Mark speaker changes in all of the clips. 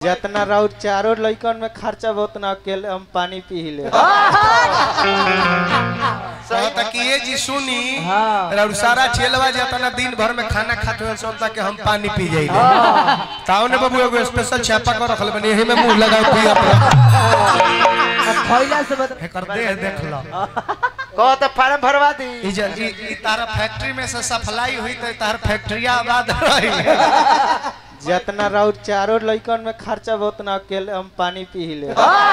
Speaker 1: जितना राउर चारों लइकन में खर्चा बहुत ना अकेले हम पानी पी ले
Speaker 2: कहता कि ये जी सुनी
Speaker 3: हाँ।
Speaker 2: और सारा चेलवा जितना दिन भर में खाना खाते हुए सोचता कि हम पानी पी जाइए ताऊ ने बाबू एगो स्पेशल छापा कर रखल बनी एही में मुंह लगाओ पी अपना
Speaker 3: अब खैला से बता
Speaker 2: एकर देह देख लो
Speaker 4: कहो तो फार्म भरवा दी
Speaker 2: ई ज- ई ई तारा फैक्ट्री में से सप्लाई हुई तो तार फैक्ट्रिया आबाद रही
Speaker 1: जितना राउर चारों लइकन में खर्चा बहुत ना अकेले हम पानी पी ले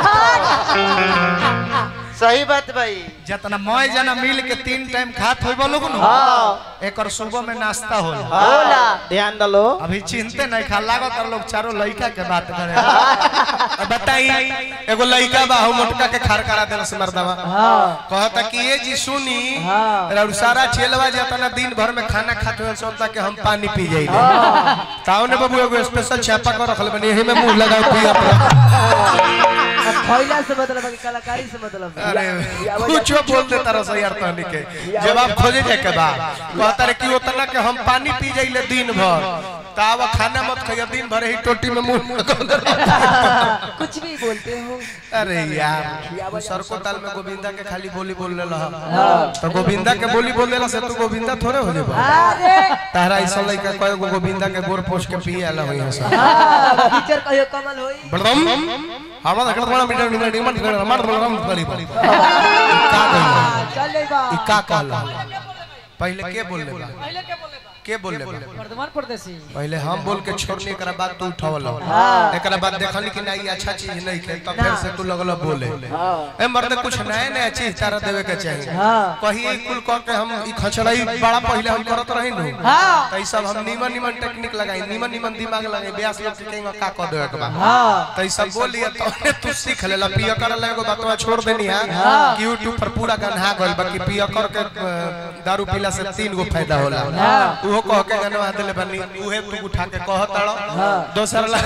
Speaker 4: सही बात भाई
Speaker 2: जितना मौज जना मिल के तीन टाइम खात होई बोलो न
Speaker 1: हाँ
Speaker 2: एकर सुबह में नाश्ता होला
Speaker 1: होला ध्यान दलो
Speaker 2: अभी चिंते नहीं खा लागत और लोग चारों लड़का के बात करे अब बताई एगो लड़का बा हो मोटका के खार करा देला से मर्दवा
Speaker 3: हाँ
Speaker 2: कहता कि ये जी सुनी
Speaker 3: हाँ।
Speaker 2: और सारा चेलवा जितना दिन भर में खाना खाते हुए सोचता कि हम पानी पी जाइए ताऊ ने बाबू एगो स्पेशल छापा कर रखल बनी एही में मुंह लगाओ पी अपना
Speaker 3: अब खैला से मतलब है कि कलाकारी से मतलब है।
Speaker 2: अरे
Speaker 3: या- या-
Speaker 2: कुछ बोल दे तारा सही यार तहनी के जवाब खोजे जाए के बा कहता रे कि उतना के हम पानी पी जाइले दिन भर ताव खाना मत खाइए दिन भर ही टोटी में मुंह
Speaker 3: कुछ भी बोलते हो
Speaker 2: अरे यार तू सरको ताल में गोविंदा के खाली बोली बोल ले रहा तो गोविंदा के बोली बोल देला से तू गोविंदा थोड़े हो जेबा
Speaker 3: अरे
Speaker 2: तारा ऐसा लइका कय गो गोविंदा के गोर पोछ के पिए आला होई हस
Speaker 3: हाँ, टीचर कहियो कमल होई
Speaker 2: बड़दम हमरा देखत बड़ा मीटर मीटर निमन कर मार बलराम करी का कहला
Speaker 3: हाँ, चल जाई बा
Speaker 2: ई का कहला पहले के बोल ले बा के बोल ले बा
Speaker 3: वर्धमान प्रदेशी
Speaker 2: पहले हम बोल के छोड़ने एकरा बाद तू उठावल
Speaker 3: हाँ।
Speaker 2: एकरा बाद देखली कि नहीं अच्छा चीज नहीं खे तब फिर से तू लगल बोले
Speaker 3: हाँ
Speaker 2: ए मर्द कुछ नया नया चीज तारा देवे के चाहिए
Speaker 3: हाँ
Speaker 2: कही ई कुल कर के हम ई खचड़ाई बड़ा पहले हम करत रही नु
Speaker 3: हाँ
Speaker 2: त ई सब हम नीमन नीमन टेक्निक लगाई नीमन नीमन दिमाग लगाई ब्यास लोग के कहीं का कर देवे के बा
Speaker 3: हाँ
Speaker 2: त ई सब बोलिए तो तू सीख लेला पिया कर ले एगो बातवा छोड़ देनी है
Speaker 3: हाँ।
Speaker 2: कि यूट्यूब पर पूरा गन्हा गइल बाकी पिया कर के अ, दारू पीला से तीन गो फायदा होला
Speaker 3: हाँ।
Speaker 2: उहो कह के गनवा देले बनी उहे तू उठा के कह ताड़ो
Speaker 3: हाँ।
Speaker 2: दोसर ला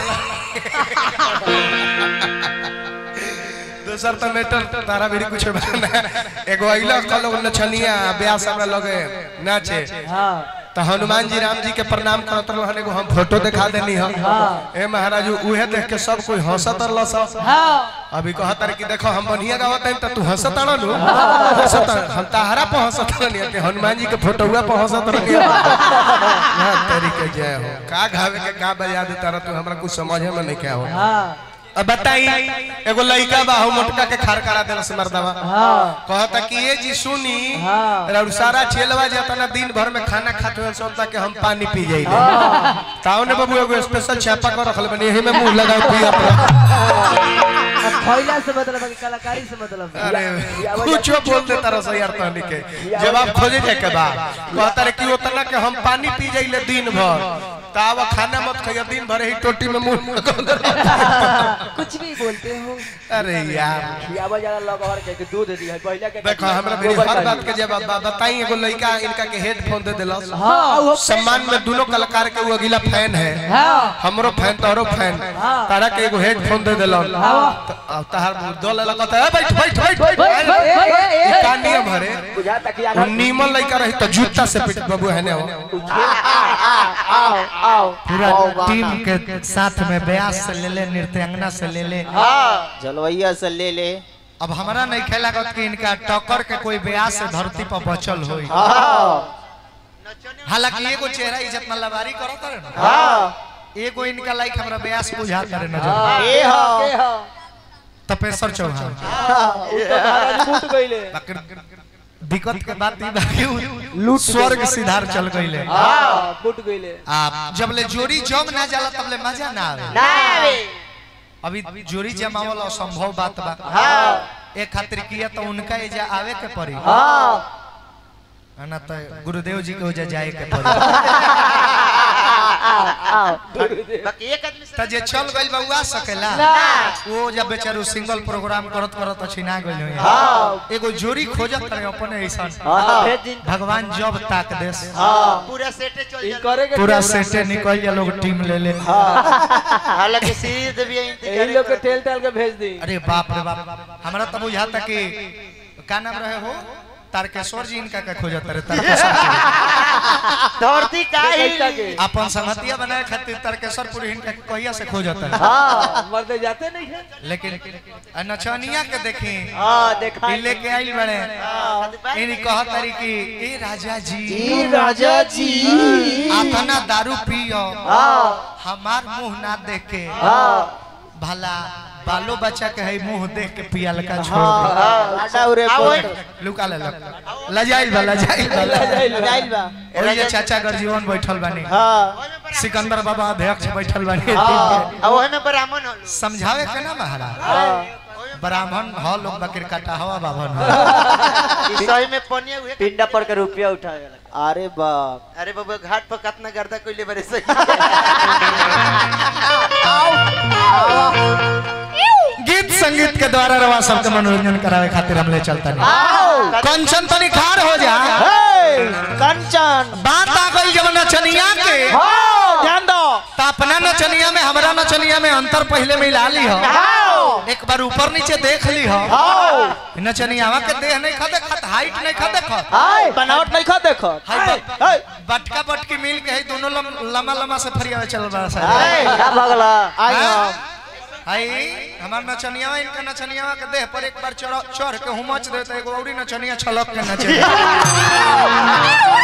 Speaker 2: दोसर तो मेटर तारा भी कुछ बना एगो अइला का लोग नचनिया ब्याह सब लगे नाचे
Speaker 3: हाँ
Speaker 2: तो हनुमान जी राम जी के प्रणाम करत रहन एगो हम फोटो दिखा देनी हम
Speaker 3: हाँ।
Speaker 2: ए महाराज उहे देख के सब कोई हंसत रहल सब
Speaker 3: हाँ
Speaker 2: अभी कहत रहे कि देखो हम बढ़िया गावत हैं त तू हंसत आना नु हंसत हम ताहरा पे हंसत रहनी कि हनुमान जी के फोटोवा पे हंसत रहनी ना तेरी के जय हो का गावे के का बजा दे तारा तू हमरा कुछ समझे में नहीं क्या हो
Speaker 3: हाँ
Speaker 2: अब बताई एगो लड़का बा हो मोटका के खार करा देला से मर्दवा
Speaker 3: हाँ
Speaker 2: कहता कि ये जी सुनी
Speaker 3: हाँ।
Speaker 2: और सारा चेलवा जितना दिन भर में खाना खाते हुए सोचता कि हम पानी पी जाइए ताऊ ने बाबू एगो स्पेशल छापा कर रखल बनी एही में मुंह लगाओ पी अपना
Speaker 3: अब खैला से मतलब है कि कलाकारी से मतलब है।
Speaker 2: अरे
Speaker 3: या- या-
Speaker 2: कुछ बोल दे तारा सही यार तहनी के जवाब खोजे जाए के बा कहता रे कि उतना के हम पानी पी जाइले दिन भर ताव खाना मत खाइए दिन भर ही टोटी में मुंह
Speaker 3: कुछ भी बोलते हो
Speaker 2: अरे यार
Speaker 3: खियावा जरा लगवर के कि दूध दी है पहले के
Speaker 2: देखो हमरा मेरी
Speaker 3: गोबर
Speaker 2: हर
Speaker 3: का
Speaker 2: बात के जवाब बा बताई एगो लड़का इनका के हेडफोन दे देलस
Speaker 3: हाँ वो
Speaker 2: सम्मान में दोनों कलाकार के वो अगला फैन है
Speaker 3: हाँ
Speaker 2: हमरो फैन तोहरो फैन
Speaker 3: हाँ।
Speaker 2: तारा के एगो हेडफोन दे देलन
Speaker 3: हाँ।
Speaker 2: त- अब तार दो लगत है बैठ बैठ बैठ
Speaker 3: बैठ, बैठ, बैठ, बैठ,
Speaker 2: ई
Speaker 3: बैठ।
Speaker 2: का नियम हरे
Speaker 3: बुझा तक
Speaker 2: वो नीमन लड़का रही तो जूता से पिट बाबू है ने
Speaker 3: आओ आओ
Speaker 5: पूरा टीम के साथ में ब्यास से ले ले नृत्यांगना से ले ले
Speaker 4: हाँ
Speaker 1: जलवैया से ले ले
Speaker 5: अब हमारा नहीं खेला कि इनका टक्कर के कोई ब्यास से धरती पर बचल होई हालांकि एगो चेहरा ही जितना लबारी करत रहे ना एगो इनका लाइक हमरा ब्यास बुझाता रहे नजर
Speaker 1: ए हो
Speaker 3: के हो
Speaker 5: तपेश्वर चौहान
Speaker 3: उ तो महाराज फूट गइले
Speaker 5: बाकी दिक्कत के बात ई बाकी लूट स्वर्ग सिधार चल गइले
Speaker 3: हां फूट गइले
Speaker 5: आ जब ले जोड़ी जम ना जाला तब ले मजा ना आवे
Speaker 4: ना रे
Speaker 5: अभी जोड़ी जमावल असंभव बात बा
Speaker 4: हाँ
Speaker 5: एक खातिर किया तो उनका एजा आवे के पड़ी
Speaker 3: हां
Speaker 5: है ना तो गुरुदेव जी के ओजा जाए के पड़ी
Speaker 4: बाकी एक आदमी से
Speaker 5: त जे चल गइल बा उ आ सकेला वो जब बेचारू सिंगल प्रोग्राम करत करत छिना गइल हो
Speaker 3: हां
Speaker 5: एगो जोड़ी खोजत रहे अपने ऐसा
Speaker 3: हां भेज दिन
Speaker 5: भगवान जब ताक देस
Speaker 3: हां
Speaker 4: पूरा सेटे चल
Speaker 3: इन
Speaker 4: जाता
Speaker 3: करे के
Speaker 5: पूरा
Speaker 3: टेल-
Speaker 5: सेटे निकल जा लोग टीम ले ले
Speaker 4: हालांकि सीरीज भी
Speaker 3: यही
Speaker 4: इंतजार
Speaker 3: लोग के टेल टेल के भेज दी
Speaker 5: अरे बाप रे बाप हमरा तो बुझाता कि का नाम रहे हो तारकेश्वर जी इनका का खोजत रहे तारकेश्वर पुरी।
Speaker 4: धरती का
Speaker 3: कैसा के?
Speaker 4: ही
Speaker 5: अपन संगतिया बनाए खातिर तारकेश्वर पुरी इनका के कहिया से खोजत रहे
Speaker 3: हाँ मर्दे जाते नहीं है
Speaker 5: लेकिन आ नचनिया के देखी
Speaker 3: हाँ देखा
Speaker 5: ई लेके आइल बड़े इनी कहत तारी कि ए राजा जी
Speaker 1: ई राजा जी
Speaker 5: आतना दारू पियो
Speaker 3: हाँ
Speaker 5: हमार मुंह ना देख के
Speaker 3: हाँ
Speaker 5: भला बालो बच्चा के है मुंह देख के पियल का छोड़ दे
Speaker 1: आटा उरे
Speaker 4: आओ,
Speaker 1: बोल
Speaker 5: लुका ले लजाइल बा लजाइल बा
Speaker 1: जाइल बा
Speaker 5: ओइ जे चाचा गर्जीवन बैठल बानी
Speaker 1: हाँ
Speaker 5: सिकंदर बाबा अध्यक्ष बैठल बानी
Speaker 4: अब ओहे में ब्राह्मण हो
Speaker 5: समझावे के ना महाराज
Speaker 3: हाँ
Speaker 5: ब्राह्मण ह लोग बकर काटा हवा बाभन ह
Speaker 4: ई सही में पनिया हुए
Speaker 3: पिंडा पर के रुपया उठावे
Speaker 1: अरे बाप
Speaker 4: अरे बाबा घाट पर कितना गर्दा कोई ले बरे सही
Speaker 5: गीत संगीत के द्वारा रवा सबके मनोरंजन करावे खातिर हम ले चलता नहीं कंचन तनी खार हो जा
Speaker 1: हे कंचन
Speaker 5: बात आ गई जब नचनिया के
Speaker 1: हाँ ध्यान दो
Speaker 5: तो अपना नचनिया में हमरा नचनिया में अंतर पहले मिला ली हो एक बार ऊपर नीचे देख ली हो
Speaker 1: हाँ
Speaker 5: नचनियावा के देह नहीं खा देखत हाइट नहीं खा देखत
Speaker 1: हाय बनावट नहीं खा देखो
Speaker 5: हाय बा-
Speaker 1: हाय
Speaker 5: बटका बटकी मिल के है दोनों लम, लम्बा लम्बा से फरियावे चल रहा सा
Speaker 3: क्या भगला
Speaker 1: आई
Speaker 5: हाँ?
Speaker 1: हम
Speaker 5: हाय हमार नचनियावा इनका नचनियावा के देह पर एक बार चढ़ चढ़ के हुमच देते एगो औरी नचनिया छलक के नचे